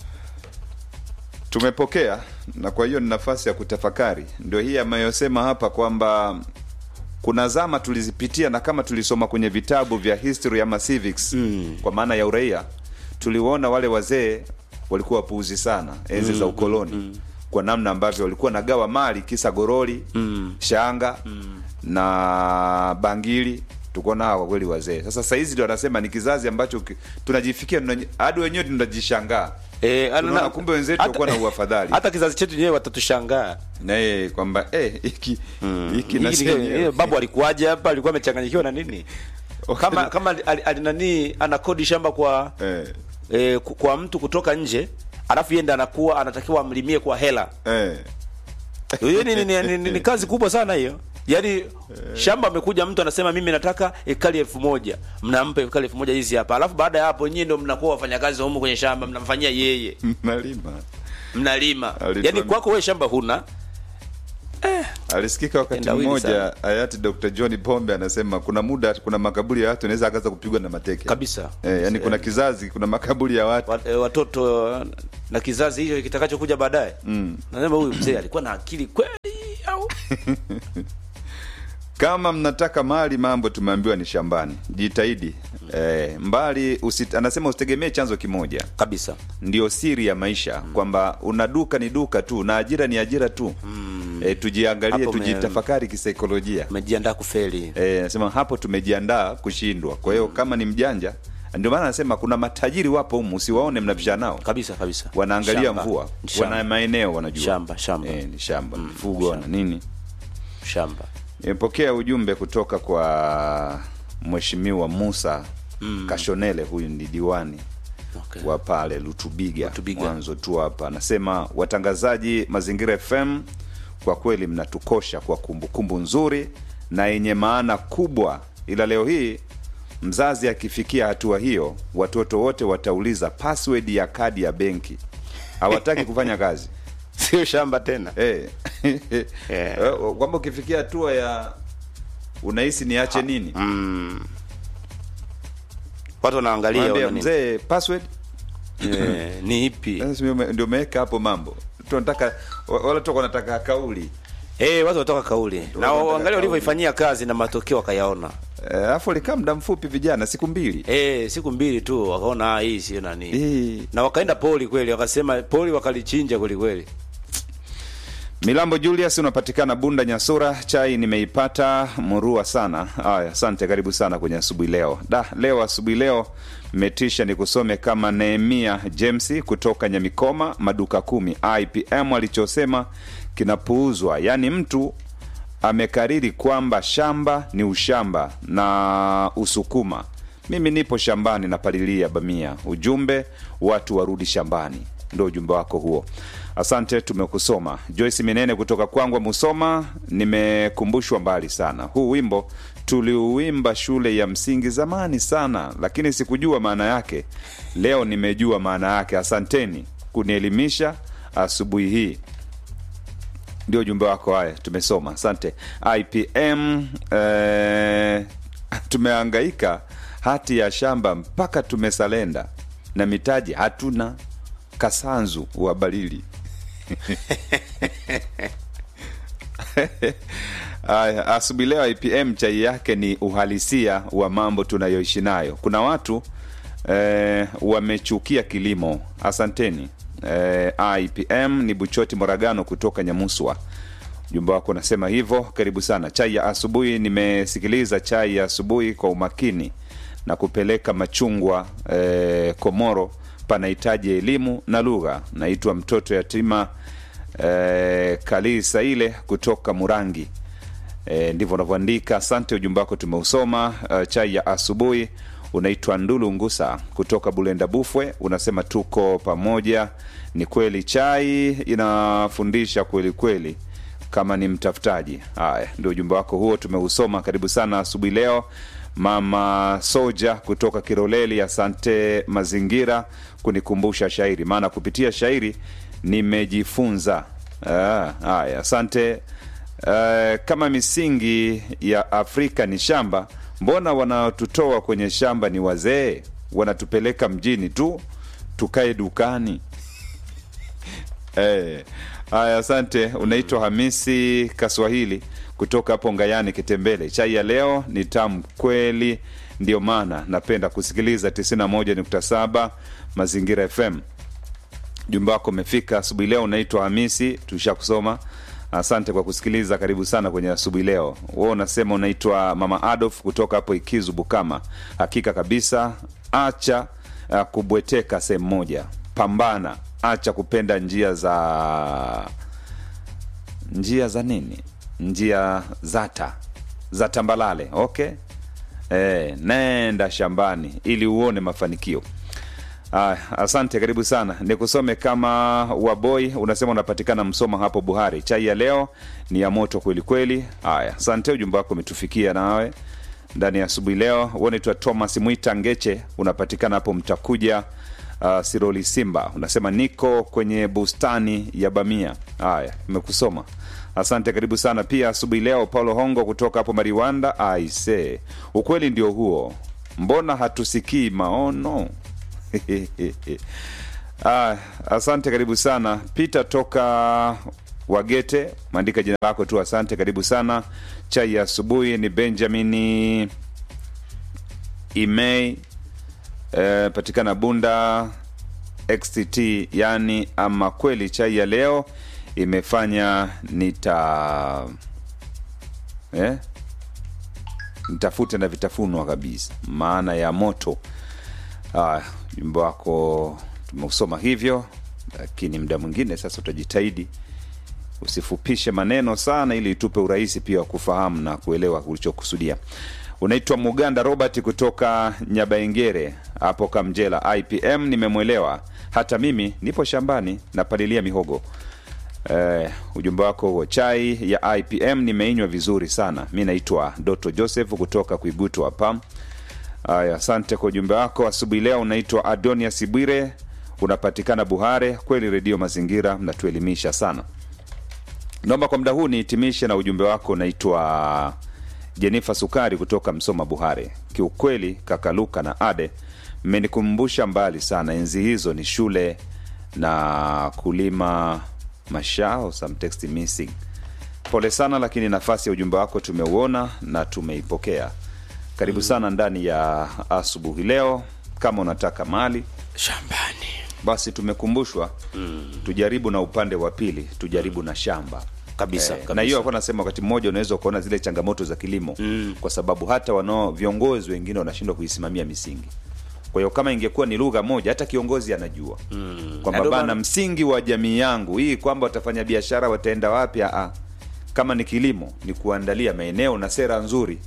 tumepokea na kwa hiyo ni nafasi ya kutafakari ndio hii ameyosema hapa kwamba kuna zama tulizipitia na kama tulisoma kwenye vitabu vya history ama civics mm. kwa maana ya uraia tuliwaona wale wazee walikuwa wapuuzi sana enzi mm, za ukoloni mm, kwa namna ambavyo walikuwa nagawa mali kisa goroli mm, shanga mm, na bangili tukuona hawa kwa kweli wazee sasa sahizi ndio wanasema ni kizazi ambacho ki- tunajifikia tunaji- hadi wenyewe tunajishangaa Eh, ana- Tunaona na- kumbe wenzetu hata- walikuwa na uafadhali hata kizazi chetu wenyewe watatushangaa naye kwamba eh, hiki hiki na Hiki sisi ni- wenyewe. eh, babu alikuwaje hapa alikuwa amechanganyikiwa na nini kama kama ali- ali- nani anakodi shamba kwa eh, eh, ku- kwa mtu kutoka nje alafu yenda anakuwa anatakiwa amlimie kwa hela eh. hiyo ni, ni, ni, ni, ni, ni kazi kubwa sana hiyo yaani shamba amekuja mtu anasema mimi nataka ekari elfu moja mnampa ekari elfu moja hizi hapa alafu baada ya hapo nyie ndo mnakuwa wafanyakazi wa humu kwenye shamba mnamfanyia yeye Malima mnalima Alituambia- yaani kwako wewe shamba huna alisikika wakati Tendawili mmoja sana. hayati Dr. John Pombe anasema kuna muda kuna makaburi ya watu anaweza akaanza kupigwa na mateke kabisa eh, yani kuna kizazi kuna makaburi ya watu Wat- eh, watoto eh, na kizazi hicho kitakachokuja baadaye mm. nasema huyu mzee alikuwa na akili kweli au kama mnataka mali mambo tumeambiwa ni shambani jitahidi eh, mbali usit, anasema usitegemee chanzo kimoja kabisa ndio siri ya maisha kwamba una duka ni duka tu na ajira ni ajira tu mm. e, tujiangalie Hapo me- tujitafakari kisaikolojia umejiandaa kufeli e, nasema hapo tumejiandaa kushindwa kwa hiyo kama ni mjanja ndio maana anasema kuna matajiri wapo humu usiwaone mnapishana nao kabisa kabisa wanaangalia Shamba. mvua Shamba. wana maeneo wanajua Shamba, shamba. e, ni shamba mifugo na nini shamba nimepokea ujumbe kutoka kwa mheshimiwa musa mm. kashonele huyu ni diwani okay. wa pale lutubiga, Lutubiga. mwanzo tu hapa anasema watangazaji mazingira fm kwa kweli mnatukosha kwa kumbukumbu nzuri na yenye maana kubwa ila leo hii mzazi akifikia hatua hiyo watoto wote watauliza password ya kadi ya benki hawataki kufanya kazi sio shamba tena Eh. Yeah. Eh, kwamba ukifikia hatua ya unahisi niache nini watu wanaangalia Mwambie, wana nini. mzee password Eh, ni ipi Sasa ndio ume- ndio umeweka hapo mambo tunataka wa- wala tu wanataka kauli Eh, watu watoka kauli na wanataka waangalia kauli. walivyoifanyia kazi na matokeo wakayaona Eh, alafu alikaa muda mfupi vijana siku mbili Eh, siku mbili tu wakaona ah, hii sio nani Eh. na wakaenda poli kweli wakasema poli wakalichinja kweli kweli milambo julius unapatikana bunda nyasura chai nimeipata murua sana haya asante karibu sana kwenye asubuhi leo da leo asubuhi leo metisha ni kusome kama nehemia james kutoka nyamikoma maduka kumi ipm alichosema kinapuuzwa yaani mtu amekariri kwamba shamba ni ushamba na usukuma mimi nipo shambani napalilia bamia ujumbe watu warudi shambani ndo ujumbe wako huo asante tumekusoma joyce minene kutoka kwangwa musoma nimekumbushwa mbali sana huu wimbo tuliuimba shule ya msingi zamani sana lakini sikujua maana yake leo nimejua maana yake asanteni kunielimisha asubuhi hii ndio ujumbe wako haya tumesoma asante ipm eh, tumeangaika hati ya shamba mpaka tumesalenda na mitaji hatuna kasanzu wa balili Aya, asubuhi leo IPM chai yake ni uhalisia wa mambo tunayoishi nayo. Kuna watu eh, wamechukia kilimo. Asanteni. Eh, IPM ni Buchoti Moragano kutoka Nyamuswa. Ujumbe wako unasema hivyo. Karibu sana. Chai ya asubuhi, nimesikiliza chai ya asubuhi kwa umakini na kupeleka machungwa eh, Komoro panahitaji elimu na lugha. Naitwa mtoto yatima eh, Kalii Saile kutoka Murangi. E, ndivyo unavyoandika. Asante, ujumbe wako tumeusoma. Uh, chai ya asubuhi unaitwa Ndulu Ngusa kutoka Bulenda Bufwe, unasema tuko pamoja. Ni kweli chai inafundisha kweli kweli, kama ni mtafutaji. Haya, ndio ujumbe wako huo tumeusoma. Karibu sana asubuhi leo. Mama Soja kutoka Kiroleli, asante mazingira kunikumbusha shairi, maana kupitia shairi nimejifunza. Ah, Haya, asante. Uh, kama misingi ya Afrika ni shamba, mbona wanaotutoa kwenye shamba ni wazee? Wanatupeleka mjini tu tukae dukani. Eh, haya, asante. Unaitwa Hamisi Kaswahili kutoka hapo Ngayani Kitembele. Chai ya leo ni tamu kweli, ndio maana napenda kusikiliza 91.7 Mazingira FM. Jumba wako umefika asubuhi leo. Unaitwa Hamisi, tusha kusoma. Asante kwa kusikiliza, karibu sana kwenye asubuhi leo. Wewe unasema unaitwa Mama Adolf kutoka hapo Ikizu Bukama. Hakika kabisa, acha uh, kubweteka sehemu moja, pambana, acha kupenda njia za njia za nini, njia zata za tambalale. Okay, eh, nenda shambani ili uone mafanikio. Ah, asante, karibu sana. Nikusome kama Waboi, unasema unapatikana Msoma hapo Buhari. Chai ya leo ni ya moto kweli kweli. Haya, asante, ujumbe wako umetufikia nawe ndani ya asubuhi leo. Unaitwa Thomas Mwita Ngeche, unapatikana hapo Mtakuja uh, Siroli Simba, unasema niko kwenye bustani ya Bamia. Haya, nimekusoma asante, karibu sana pia asubuhi leo. Paulo Hongo kutoka hapo Mariwanda. Aise, ukweli ndio huo, mbona hatusikii maono? ah, asante karibu sana Peter toka Wagete, maandika jina lako tu, asante, karibu sana. Chai ya asubuhi ni Benjamin Imei, eh, patikana Bunda XTT, yani ama kweli chai ya leo imefanya nita eh? nitafute na vitafunwa kabisa, maana ya moto. Ah, jumbe wako tumeusoma hivyo, lakini muda mwingine sasa utajitahidi usifupishe maneno sana, ili itupe urahisi pia wa kufahamu na kuelewa ulichokusudia. Unaitwa Muganda Robert kutoka Nyabaengere hapo Kamjela IPM. Nimemwelewa, hata mimi nipo shambani napalilia mihogo. Eh, ujumbe wako huo. Chai ya IPM nimeinywa vizuri sana. Mi naitwa Doto Joseph kutoka Kuigutu hapa. Aya, asante kwa ujumbe wako asubuhi leo. Unaitwa Adonia Sibwire, unapatikana Buhare. Kweli redio Mazingira mnatuelimisha sana. Naomba kwa muda huu nihitimishe na ujumbe wako. Unaitwa Jenifa Sukari kutoka Msoma Buhare. Kiukweli kaka Luka na Ade mmenikumbusha mbali sana, enzi hizo ni shule na kulima mashao, some text missing. Pole sana, lakini nafasi ya ujumbe wako tumeuona na tumeipokea. Karibu sana ndani ya asubuhi leo. Kama unataka mali shambani basi tumekumbushwa tujaribu na upande wa pili, tujaribu na shamba kabisa, Eh, kabisa. na hiyo alikuwa nasema wakati mmoja unaweza ukaona zile changamoto za kilimo kwa sababu hata wanao viongozi wengine wanashindwa kuisimamia misingi. Kwa hiyo kama ingekuwa ni lugha moja, hata kiongozi anajua kwamba Na ndio bana, maana- msingi wa jamii yangu hii kwamba watafanya biashara wataenda wapi? Aa, kama ni kilimo ni kuandalia maeneo na sera nzuri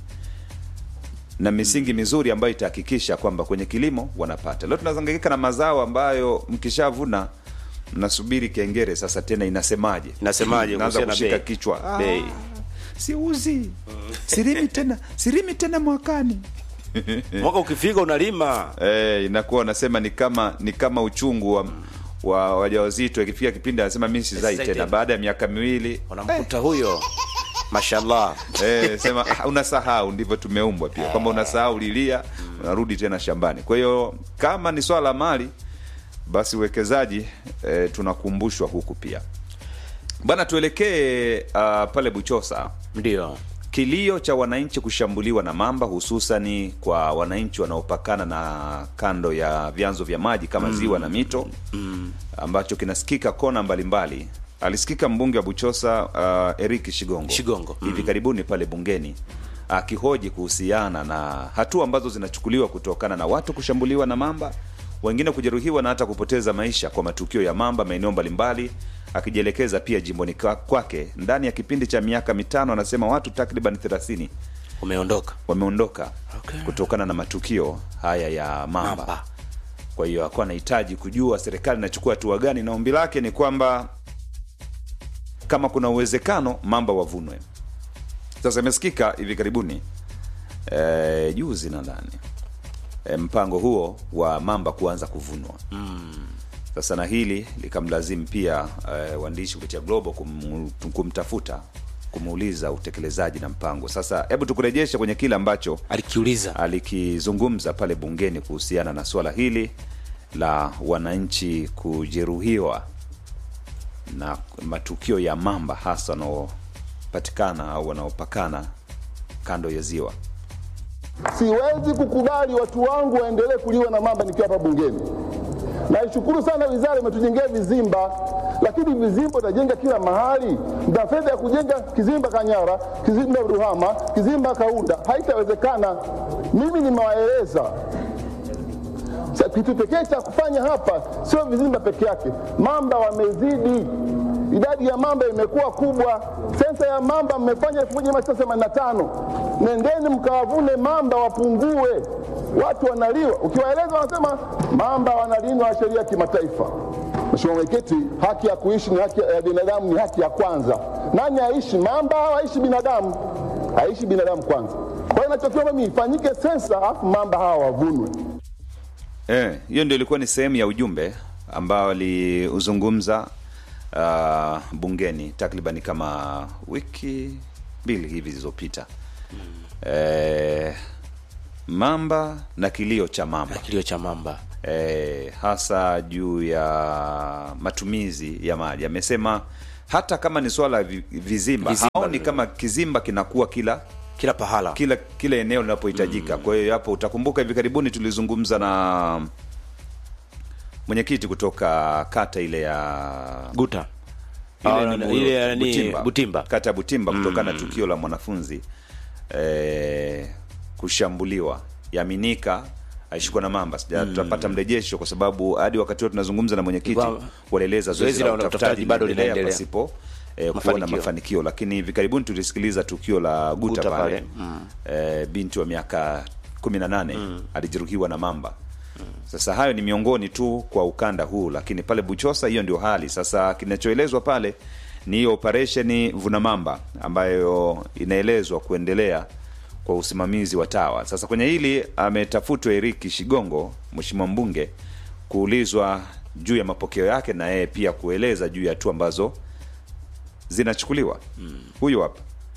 na misingi mizuri ambayo itahakikisha kwamba kwenye kilimo wanapata. Leo tunazangaika na mazao ambayo mkishavuna mnasubiri kengere sasa tena inasemaje, Inasemaje naanza kuhusiana na kushika bei? kichwa Bei. siuzi sirimi tena sirimi tena mwakani mwaka ukifika unalima eh, inakuwa wanasema ni kama ni kama uchungu wa wa wajawazito ikifika kipindi anasema mi sizai Sizai tena tena. baada ya miaka miwili unamkuta huyo mashallah eh, sema ah, unasahau ndivyo tumeumbwa pia kwamba unasahau lilia unarudi tena shambani kwa hiyo kama ni swala la mali basi uwekezaji eh, tunakumbushwa huku pia bana tuelekee uh, pale buchosa ndio kilio cha wananchi kushambuliwa na mamba hususani kwa wananchi wanaopakana na kando ya vyanzo vya maji kama ziwa na mito ambacho kinasikika kona mbalimbali alisikika mbunge wa buchosa uh, eric shigongo Shigongo, hivi karibuni pale bungeni akihoji kuhusiana na hatua ambazo zinachukuliwa kutokana na watu kushambuliwa na mamba wengine kujeruhiwa na hata kupoteza maisha kwa matukio ya mamba maeneo mbalimbali akijielekeza pia jimboni kwa- kwake ndani ya kipindi cha miaka mitano anasema watu takriban 30 umeondoka wameondoka Okay. kutokana na matukio haya ya mamba, Mamba. kwa hiyo akuwa anahitaji kujua serikali inachukua hatua gani na ombi lake ni kwamba kama kuna uwezekano mamba wavunwe sasa imesikika hivi karibuni e, juzi nadhani e, mpango huo wa mamba kuanza kuvunwa sasa na hili likamlazimu pia e, waandishi kupitia Global kum, kumtafuta kumuuliza utekelezaji na mpango sasa hebu tukurejeshe kwenye kile ambacho alikiuliza alikizungumza pale bungeni kuhusiana na swala hili la wananchi kujeruhiwa na matukio ya mamba hasa wanaopatikana au wanaopakana kando ya ziwa Siwezi kukubali watu wangu waendelee kuliwa na mamba nikiwa hapa bungeni. Naishukuru sana wizara imetujengea vizimba, lakini vizimba utajenga kila mahali. Mna fedha ya kujenga kizimba Kanyara, kizimba Ruhama, kizimba Kaunda, haitawezekana. Mimi nimewaeleza Sa- kitu pekee cha kufanya hapa sio vizimba peke yake, mamba wamezidi. Idadi ya mamba imekuwa kubwa. Sensa ya mamba mmefanya 1985 nendeni mkawavune mamba wapungue. Watu wanaliwa, ukiwaeleza wanasema mamba wanalindwa na sheria ya kimataifa. Mheshimiwa Mwenyekiti, haki ya kuishi ni haki ya binadamu, ni haki ya kwanza. Nani aishi, mamba au aishi binadamu? Aishi binadamu kwanza. Kwa hiyo nachokiomba mimi ifanyike sensa, alafu mamba hawa wavunwe. Eh, hiyo ndio ilikuwa ni sehemu ya ujumbe ambao aliuzungumza uh, bungeni takriban kama wiki mbili hivi zilizopita eh, mamba na kilio cha mamba na kilio cha mamba eh, hasa juu ya matumizi ya maji amesema hata kama ni swala la vi- vizimba, Vizimba haoni ndio. kama kizimba kinakuwa kila kila pahala kila kila eneo linapohitajika kwa hiyo hapo utakumbuka hivi karibuni tulizungumza na mwenyekiti kutoka kata ile ya guta ile Ah, ni na- Muro- ile ya ni Butimba. kata ya Butimba kutokana na tukio la mwanafunzi eh, kushambuliwa yaminika aishikwa na mamba Sija- tutapata mrejesho kwa sababu hadi wakati huo tunazungumza na mwenyekiti Wa- walieleza zoezi zoezi la la utafutaji utafutaji bado linaendelea linaendelea. pasipo eh, kuona Mafanikio. mafanikio lakini hivi karibuni tulisikiliza tukio la guta, Guta pale, pale, mm. eh, binti wa miaka kumi na nane alijeruhiwa na mamba sasa hayo ni miongoni tu kwa ukanda huu lakini pale buchosa hiyo ndio hali sasa kinachoelezwa pale ni hiyo operesheni vunamamba ambayo inaelezwa kuendelea kwa usimamizi wa tawa sasa kwenye hili ametafutwa eriki shigongo mheshimiwa mbunge kuulizwa juu ya mapokeo yake na yeye pia kueleza juu ya hatua ambazo zinachukuliwa huyu hapa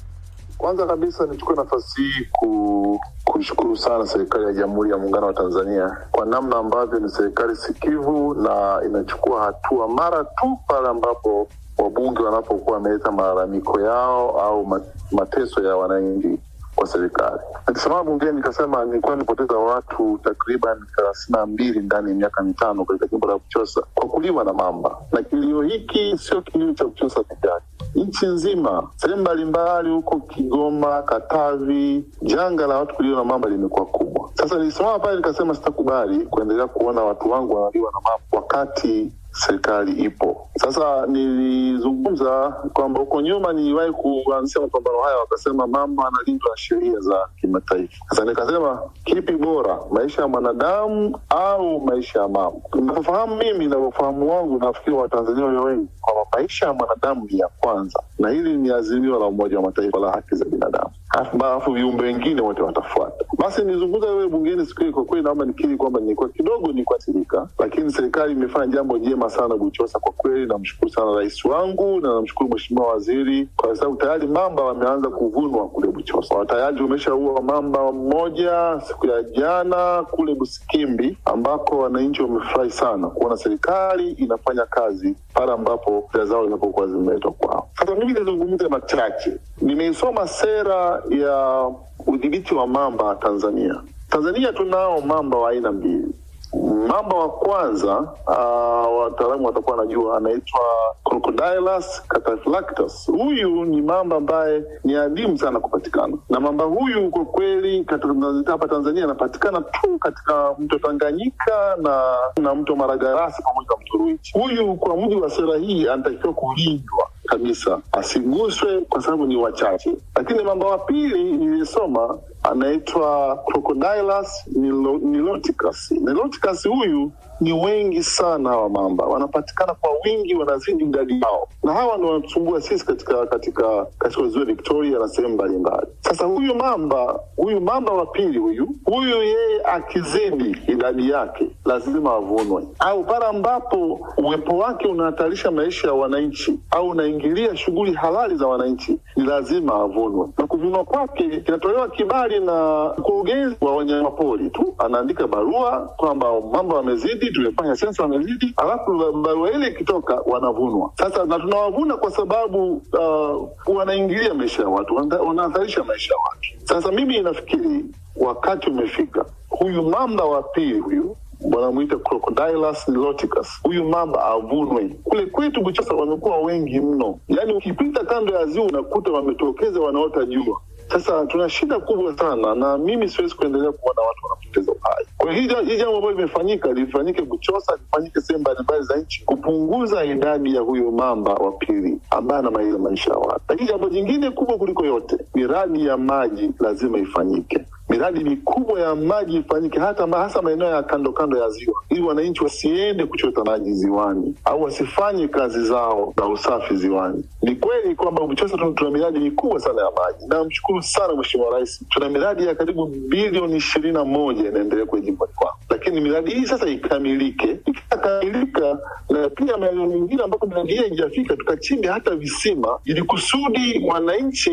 Kwanza kabisa nichukue nafasi hii ku, kuishukuru sana serikali ya Jamhuri ya Muungano wa Tanzania kwa namna ambavyo ni serikali sikivu na inachukua hatua mara tu pale ambapo wabunge wanapokuwa wameleta malalamiko yao au ma- mateso ya wananchi kwa serikali. Nikisimama bungeni nikasema nilikuwa nimepoteza watu takriban thelathini na mbili ndani ya miaka mitano katika jimbo la Buchosa kwa kuliwa na mamba, na kilio hiki sio kilio cha Buchosa peke yake, nchi nzima, sehemu mbalimbali huko Kigoma, Katavi, janga la watu kuliwa na mamba limekuwa kubwa. Sasa nilisimama pale nikasema sitakubali kuendelea kuona watu wangu wanaliwa na mamba wakati serikali ipo. Sasa nilizungumza kwamba huko nyuma niliwahi kuanzisha mapambano haya, wakasema mama analindwa na sheria za kimataifa. Sasa nikasema kipi bora, maisha ya mwanadamu au maisha ya mama? Navyofahamu mimi, navyofahamu wangu, nafikiri Watanzania walio wengi kwamba maisha ya mwanadamu ni ya kwanza, na hili ni azimio la Umoja wa Mataifa la haki za binadamu, alafu viumbe wengine wote watafuata. Basi nilizungumza wewe bungeni siku hiyo, kwa kweli naomba nikiri kwamba nilikuwa kidogo nikuathirika, lakini serikali imefanya jambo jema sana Buchosa. Kwa kweli namshukuru sana rais wangu na namshukuru mheshimiwa waziri, kwa sababu tayari mamba wameanza kuvunwa kule Buchosa. Tayari umeshaua mamba mmoja siku ya jana kule Busikimbi, ambako wananchi wamefurahi sana kuona serikali inafanya kazi pale ambapo fedha zao zinapokuwa zimeletwa kwao. Sasa mimi nizungumze machache. Nimeisoma sera ya udhibiti wa mamba Tanzania. Tanzania tunao mamba wa aina mbili. Mamba wa kwanza uh, wataalamu watakuwa wanajua anaitwa Crocodilus cataphractus. Huyu ni mamba ambaye ni adimu sana kupatikana, na mamba huyu kwa kweli katika hapa Tanzania anapatikana tu katika mto Tanganyika na, na mto Maragarasi pamoja na mto Ruichi. Huyu kwa mujibu wa sera hii anatakiwa kulindwa kabisa asiguswe kwa sababu ni wachache. Lakini mamba wa pili nilisoma anaitwa Crocodilus nilo- niloticus. Niloticus huyu ni wengi sana hawa mamba, wanapatikana kwa wingi, wanazidi idadi yao, na hawa ndio wanatusumbua sisi katika katika katika ziwa Victoria na sehemu mbalimbali. Sasa huyu mamba huyu mamba wa pili huyu huyu, yeye akizidi idadi yake lazima avunwe, au pale ambapo uwepo wake unahatarisha maisha ya wananchi au unaingilia shughuli halali za wananchi, ni lazima avunwe, na kuvunwa kwake kinatolewa kibali na mkurugenzi wa wanyamapori tu, anaandika barua kwamba mamba wamezidi, tumefanya sensa wamezidi, alafu barua ile ikitoka wanavunwa. Sasa na tunawavuna kwa sababu uh, wanaingilia maisha ya watu, wana- wanahatarisha maisha ya watu. Sasa mimi nafikiri wakati umefika, huyu mamba wa pili huyu wanamwita Crocodilus niloticus. Huyu mamba avunwe. Kule kwetu Buchosa wamekuwa wengi mno, yaani ukipita kando ya ziwa unakuta wametokeza wanaota jua. Sasa tuna shida kubwa sana, na mimi siwezi kuendelea kuona watu wanapoteza uhai. Kwa hiyo hii ja- hii jambo ambalo limefanyika lifanyike Buchosa, lifanyike sehemu mbalimbali za nchi, kupunguza idadi ya huyo mamba wa pili ambaye anamaliza maisha ya watu. Lakini jambo jingine kubwa kuliko yote, miradi ya maji lazima ifanyike miradi mikubwa ya maji ifanyike hata ma- hasa maeneo ya kando kando ya ziwa, ili wananchi wasiende kuchota maji ziwani au wasifanye kazi zao za usafi ziwani. Ni kweli kwamba Buchosa tuna tuna miradi mikubwa sana ya maji. Namshukuru sana Mheshimiwa Rais, tuna miradi ya karibu bilioni ishirini na moja inaendelea kwenye jimboni kwangu, lakini miradi hii sasa ikamilike. Ikikamilika na pia maeneo mengine ambapo miradi hii haijafika, tukachimbe hata visima ili kusudi wananchi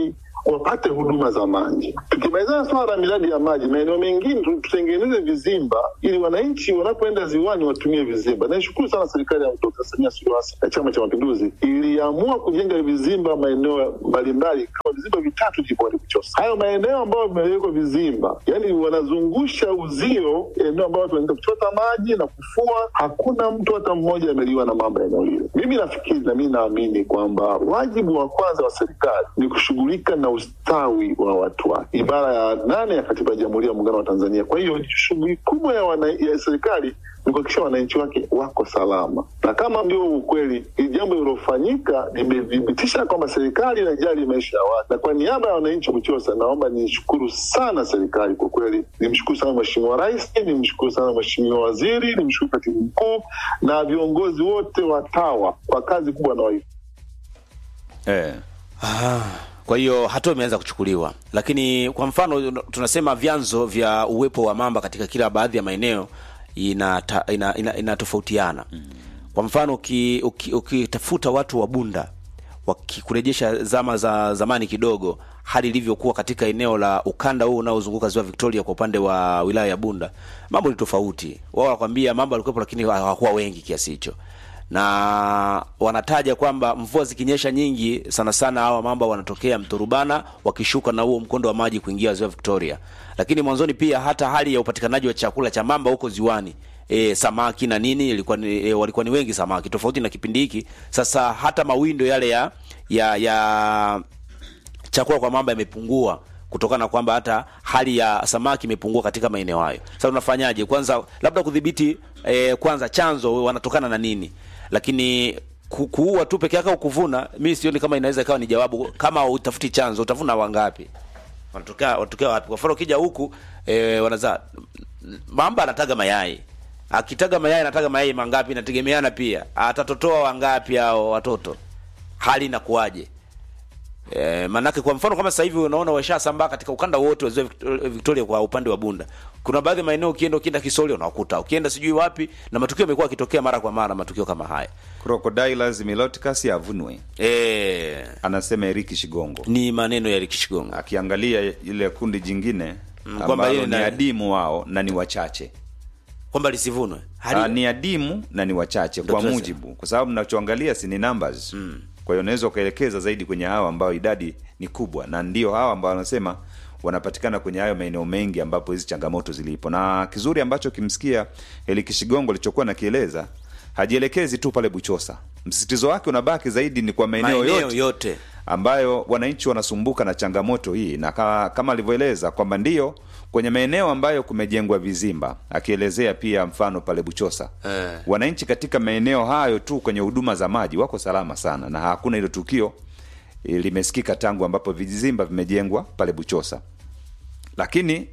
wapate huduma za maji. Tukimalizana swala la miradi ya maji, maeneo mengine tu- tutengeneze vizimba ili wananchi wanapoenda ziwani watumie vizimba. Naishukuru sana serikali ya Dkt. Samia Suluhu Hassan ya Chama cha Mapinduzi iliamua kujenga vizimba maeneo mbalimbali kama vizimba vitatu jimboni Buchosa. Hayo maeneo ambayo vimewekwa vizimba, yani wanazungusha uzio eneo ambayo watu wanaenda kuchota maji na kufua. Hakuna mtu hata mmoja ameliwa na mambo ya eneo hilo. Mimi nafikiri na mimi naamini kwamba wajibu wa kwanza wa serikali ni kushughulika na ustawi wa watu wake, ibara ya nane ya katiba ya Jamhuri ya Muungano wa Tanzania. Kwa hiyo shughuli kubwa ya, wana, ya serikali ni kuhakikisha wananchi wake wako salama, na kama ndio ukweli, hili jambo lililofanyika limethibitisha kwamba serikali inajali maisha ya watu, na kwa niaba ya wananchi wa Buchosa naomba nishukuru sana serikali kwa kweli. Nimshukuru sana Mheshimiwa Rais, nimshukuru sana Mheshimiwa Waziri, nimshukuru Katibu Mkuu na viongozi wote wa TAWA kwa kazi kubwa wanaoifanya. eh. Kwa hiyo hatua imeanza kuchukuliwa, lakini kwa mfano tunasema vyanzo vya uwepo wa mamba katika kila baadhi ya maeneo inatofautiana ina, ina, inatofautiana. Kwa mfano uki- uki- ukitafuta watu wa Bunda wakikurejesha zama za zamani kidogo, hali ilivyokuwa katika eneo la ukanda huu unaozunguka ziwa Victoria kwa upande wa wilaya ya Bunda, mambo ni tofauti. Wao wanakwambia mambo walikuwepo, lakini hawakuwa wengi kiasi hicho na wanataja kwamba mvua zikinyesha nyingi sana sana hawa mamba wanatokea mto Rubana wakishuka na huo mkondo wa maji kuingia ziwa Victoria. Lakini mwanzoni pia hata hali ya upatikanaji wa chakula cha mamba huko ziwani E, samaki na nini ilikuwa ni, e, walikuwa ni wengi samaki, tofauti na kipindi hiki sasa. Hata mawindo yale ya ya, ya chakula kwa mamba yamepungua kutokana na kwamba hata hali ya samaki imepungua katika maeneo hayo. Sasa unafanyaje? Kwanza labda kudhibiti eh, kwanza chanzo wanatokana na nini, lakini ku- kuua tu peke yake au kuvuna, mimi sioni kama inaweza ikawa ni jawabu. Kama utafuti chanzo, utavuna wangapi? Wanatokea wanatokea wapi? Kwa mfano ukija huku eh, wanazaa mamba anataga mayai akitaga mayai anataga mayai mangapi, inategemeana pia atatotoa wangapi hao watoto, hali inakuwaje? E, manake kwa mfano kama sasa hivi unaona washasambaa katika ukanda wote wa ziwa Victor- Victoria kwa upande wa Bunda. Kuna baadhi ya maeneo ukienda ukienda Kisoli unakuta, ukienda sijui wapi, na matukio yamekuwa yakitokea mara kwa mara, matukio kama haya Crocodiles miloticus yavunwe, e, anasema Eriki Shigongo ni maneno ya Rick Shigongo. akiangalia ile kundi jingine kwamba ambalo ile ni na- adimu wao na ni wachache kwamba lisivunwe Ah, hali ni adimu na ni wachache Ndio kwa tunasema. mujibu, kwa sababu mnachoangalia si ni numbers kwa hiyo unaweza ukaelekeza zaidi kwenye hawa ambao idadi ni kubwa, na ndio hawa ambao wanasema wanapatikana kwenye hayo maeneo mengi ambapo hizi changamoto zilipo. Na kizuri ambacho kimsikia Eli Kishigongo alichokuwa nakieleza, hajielekezi tu pale Buchosa, msisitizo wake unabaki zaidi ni kwa maeneo maeneo yote yote ambayo wananchi wanasumbuka na changamoto hii, na kama, kama alivyoeleza kwamba ndio kwenye maeneo ambayo kumejengwa vizimba, akielezea pia mfano pale Buchosa Eh. wananchi katika maeneo hayo tu kwenye huduma za maji wako salama sana, na hakuna hilo tukio eh, limesikika tangu ambapo vizimba vimejengwa pale Buchosa. Lakini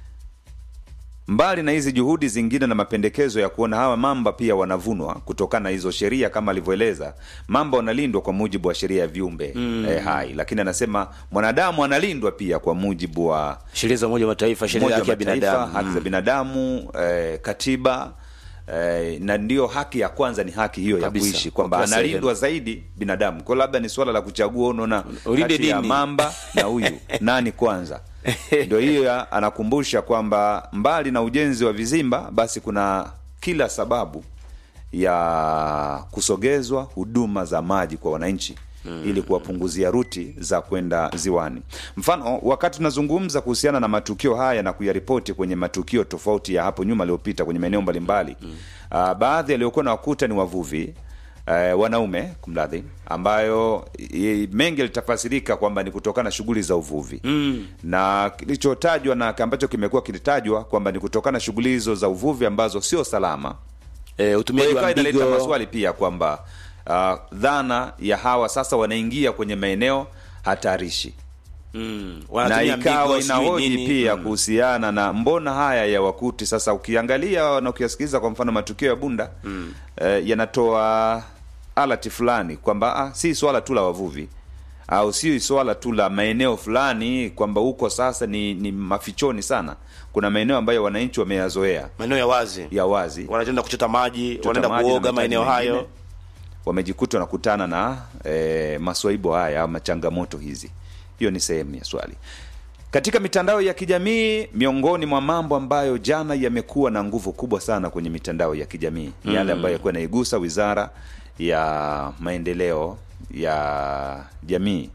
mbali na hizi juhudi zingine na mapendekezo ya kuona hawa mamba pia wanavunwa kutokana na hizo sheria, kama alivyoeleza, mamba wanalindwa kwa mujibu wa sheria ya viumbe eh, hai, lakini anasema mwanadamu analindwa pia kwa mujibu wa sheria za Umoja wa Mataifa, sheria ya Umoja haki ya wa Mataifa, binadamu haki za binadamu eh, katiba eh, na ndio haki ya kwanza ni haki hiyo Kabisa, ya kuishi kwamba kwa kila analindwa zaidi binadamu kwa labda ni swala la kuchagua unaona Ulinde kati ya dini. mamba na huyu nani kwanza ndio hiyo ya- anakumbusha kwamba mbali na ujenzi wa vizimba basi kuna kila sababu ya kusogezwa huduma za maji kwa wananchi ili kuwapunguzia ruti za kwenda ziwani. Mfano, wakati tunazungumza kuhusiana na matukio haya na kuyaripoti kwenye matukio tofauti ya hapo nyuma yaliyopita kwenye maeneo mbalimbali uh, baadhi yaliyokuwa na wakuta ni wavuvi uh, wanaume kumradhi, ambayo i- mengi yalitafasirika kwamba ni kutokana na shughuli za uvuvi mm. na kilichotajwa na ambacho kimekuwa kilitajwa kwamba ni kutokana na shughuli hizo za uvuvi ambazo sio salama e, kwa hiyo utumiaji ikawa wa inaleta mbigo maswali pia kwamba uh, dhana ya hawa sasa wanaingia kwenye maeneo hatarishi mm, na wanatumia ikawa mbigo, sijui inahoji nini. pia Mm. kuhusiana na mbona haya ya wakuti sasa ukiangalia na ukiyasikiliza kwa mfano matukio ya bunda mm. eh, yanatoa alati fulani kwamba ah, si swala tu la wavuvi au si swala tu la maeneo fulani kwamba huko sasa ni, ni mafichoni sana kuna maeneo ambayo wananchi wameyazoea maeneo ya wazi ya wazi wanaenda kuchota maji Kuchota wanaenda maji na kuoga mahitaji maeneo mengine, hayo wamejikuta wanakutana na e, maswaibo haya ama changamoto hizi hiyo ni sehemu ya swali katika mitandao ya kijamii miongoni mwa mambo ambayo jana yamekuwa na nguvu kubwa sana kwenye mitandao ya kijamii ni yale ambayo yakuwa naigusa wizara ya maendeleo ya jamii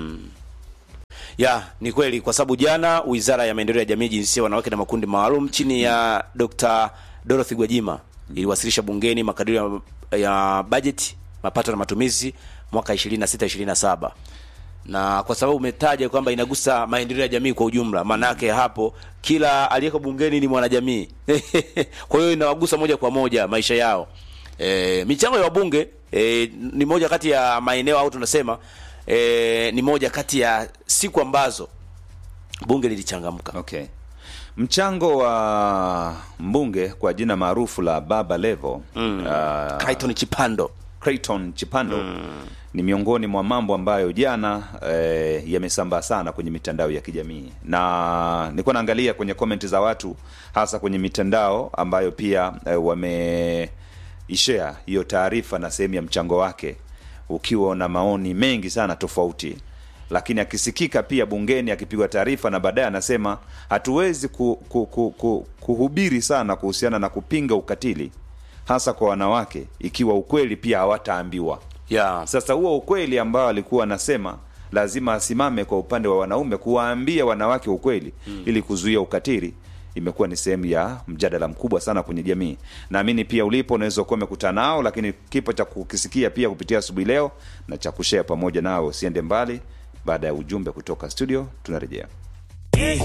ya ni kweli kwa sababu jana wizara ya maendeleo ya jamii jinsia wanawake na makundi maalum chini ya dr dorothy gwajima iliwasilisha bungeni makadirio ya, ya bajeti mapato na matumizi mwaka 26 27 na kwa sababu umetaja kwamba inagusa maendeleo ya jamii kwa ujumla maana yake hapo kila aliyeko bungeni ni mwanajamii kwa hiyo inawagusa moja kwa moja maisha yao e, michango ya wabunge e, ni moja kati ya maeneo au tunasema e, ni moja kati ya siku ambazo bunge lilichangamka okay mchango wa mbunge kwa jina maarufu la baba levo mm. uh, Clayton Chipando Clayton Chipando ni miongoni mwa mambo ambayo jana eh, yamesambaa sana kwenye mitandao ya kijamii, na nilikuwa naangalia kwenye comment za watu hasa kwenye mitandao ambayo pia eh, wameishare hiyo taarifa na sehemu ya mchango wake, ukiwa na maoni mengi sana tofauti, lakini akisikika pia bungeni akipigwa taarifa na baadaye anasema hatuwezi ku, ku, ku, ku, kuhubiri sana kuhusiana na kupinga ukatili hasa kwa wanawake ikiwa ukweli pia hawataambiwa. yeah. Sasa huo ukweli ambao alikuwa anasema lazima asimame kwa upande wa wanaume kuwaambia wanawake ukweli mm. ili kuzuia ukatili imekuwa ni sehemu ya mjadala mkubwa sana kwenye jamii. Naamini pia ulipo unaweza kuwa umekutana nao, lakini kipo cha kukisikia pia kupitia asubuhi leo na cha kushare pamoja nao. Usiende mbali, baada ya ujumbe kutoka studio tunarejea.